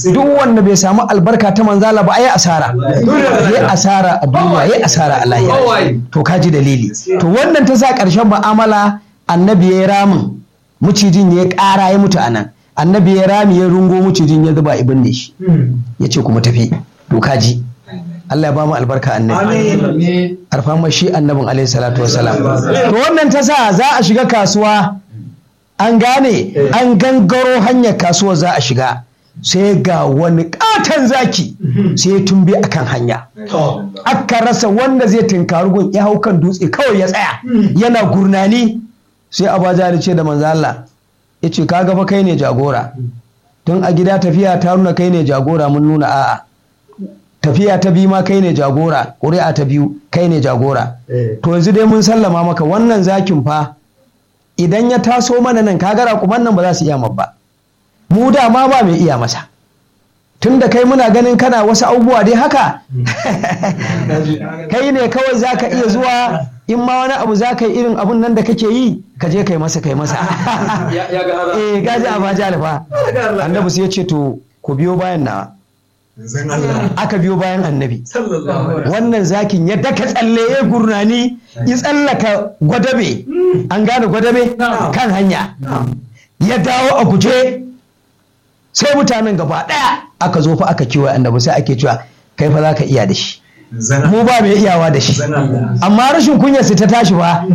duk wanda bai samu albarka ta manzala ba ai asara yayi asara a duniya yayi asara a lahira to kaji dalili to wannan ta sa ƙarshen mu'amala annabi ya ramin mucijin ya ƙara ya mutu anan annabi ya rami ya rungo mucijin ya zuba ibin ne shi ya ce kuma tafi to kaji Allah ya ba mu albarka annabi arfama shi annabin alaihi salatu wassalam to wannan ta sa za a shiga kasuwa an gane an gangaro hanyar kasuwar za a shiga sai ga wani katon zaki sai ya tumbe a kan hanya aka rasa wanda zai tunkari gun ya hau kan dutse kawai ya tsaya yana gurnani sai abaja ce da manzo Allah ya ce ka gaba kai ne jagora tun a gida tafiya ta nuna kai ne jagora mun nuna a'a tafiya ta biyu ma kai ne jagora ƙuri'a ta biyu kai ne jagora to yanzu dai mun sallama maka wannan zakin fa idan ya taso mana nan kagara kuma nan ba za su iya ba mu dama ba mai iya masa tun da kai muna ganin kana wasu abubuwa dai haka kai ne kawai za ka iya zuwa in ma wani abu za ka yi irin abun nan da kake yi ka je kai masa kai masa eh gaji a baji alfa annabi sai ya ce to ku biyo bayan na aka biyo bayan annabi wannan zakin ya daka tsalle ya gurnani ya tsallaka gwadabe an gane gwadabe kan hanya ya dawo a guje sai mutanen gaba ɗaya aka zo fa aka kiwa annabi sai ake cewa kai fa za ka iya da shi mu ba mai iyawa da shi amma rashin kunyar su ta tashi ba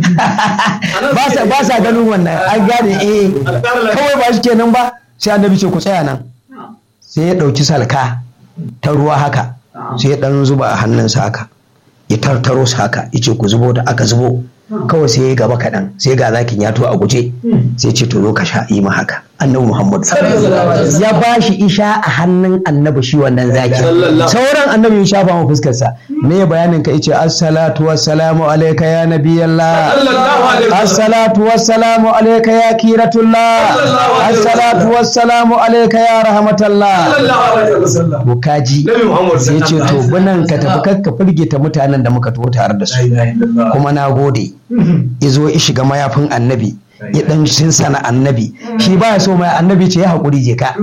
ba sa ganin wannan an gane eh kawai ba shi kenan ba sai annabi ce ku tsaya nan sai ya ɗauki salka ta ruwa haka sai ya ɗan zuba a hannunsa haka ya tartaro su haka ya ce ku zubo da aka zubo kawai sai ya gaba kaɗan sai ga zakin ya to a guje sai ce to zo ka sha yi ma haka annabi muhammad ya ba shi isha a hannun annabi shi wannan zaki sauran annabi ya shafa ma fuskarsa me bayanin ka yace assalatu wassalamu alayka ya nabiyallah assalatu wassalamu alayka ya kiratullah assalatu wassalamu alayka ya rahmatallah to kaji sai ce to bunan ka tafi kakka firgita mutanen da muka to tare da su kuma na gode izo ya shiga mayafin annabi ya dan sana annabi shi ba so mai annabi ce ya haƙuri je ka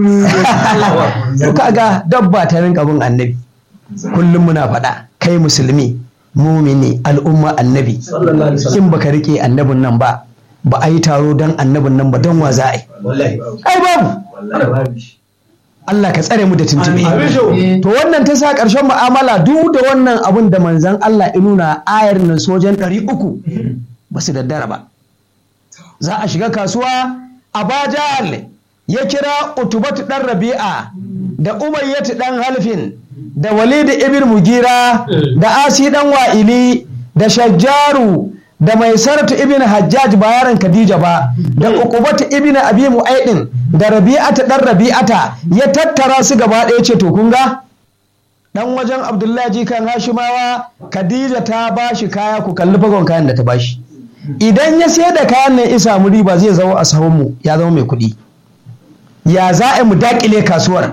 to kaga dabba ta rinka bin annabi kullum muna faɗa kai musulmi mumini al'umma annabi in baka rike annabin nan ba ba a yi taro don annabin nan ba don wa za a yi ai babu Allah ka tsare mu da tuntube to wannan ta sa ƙarshen mu'amala duk da wannan abun da manzan Allah ya nuna ayar nan sojan ɗari uku ba su daddara ba za a shiga kasuwa a bajal ya kira utubatu ɗan rabi'a da umayyatu ɗan halfin da walid ibn mugira da asi ɗan wa'ili da shajjaru da mai saratu ibn hajjaj ba yaron khadija ba da uqubatu ibn abi mu'aidin da rabi'ata dan rabi'ata ya tattara su gaba ɗaya ce to kun ga dan wajen abdullahi jikan hashimawa khadija ta bashi kaya ku kalli fagon kayan da ta bashi idan ya sayar da kayan nan isa mu riba zai zama a sahun mu ya zama mai kuɗi ya za a mu dakile kasuwar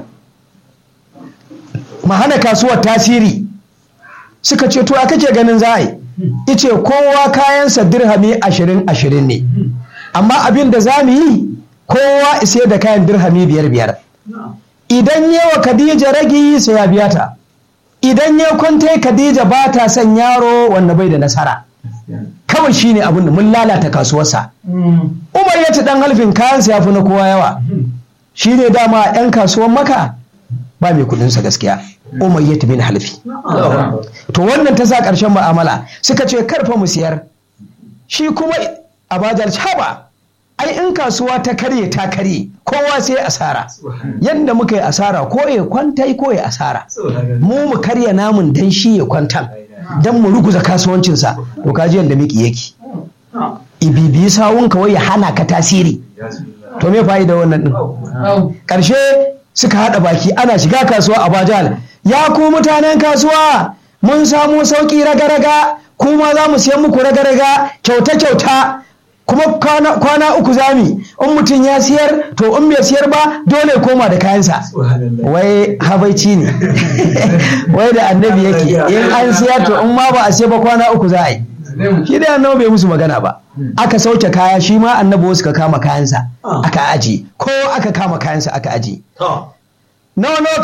mu hana kasuwar tasiri suka ce to a kake ganin za a yi ice kowa kayansa dirhami ashirin ashirin ne amma abin da za mu yi kowa isa da kayan dirhami biyar biyar idan yawa khadija ragi sai ya biya ta idan ya kwanta khadija ba ta son yaro wanda bai da nasara kawai shine abin da mun lalata kasuwarsa umar ya ci dan halfin kayansa ya fi na kowa yawa shine dama yan kasuwan maka ba mai kudinsa gaskiya umayyat bin halfi to wannan ta sa ƙarshen mu'amala suka ce karfa mu siyar shi kuma abajar haba ai in kasuwa ta karye ta karye kowa sai asara yadda muka yi asara ko ya kwanta ko ya asara mu mu karya namun dan shi ya kwanta dan mu ruguza kasuwancinsa to kaji yadda miki yake ibibi sawun kawai ya hana ka tasiri to me fa'ida wannan din ƙarshe suka haɗa baki ana shiga kasuwa a bajal ya ku mutanen kasuwa mun samu sauƙi raga-raga kuma za mu siyan muku raga-raga kyauta-kyauta kuma kwana uku zami in mutum ya siyar to in bai siyar ba dole koma da kayansa wai habaici ne wai da annabi yake in an siyar to in ma ba a siya ba kwana uku za a yi shi da annabi bai musu magana ba aka sauke kaya shi ma annabi wasu ka kama kayansa aka aji ko aka kama kayansa aka aji nawa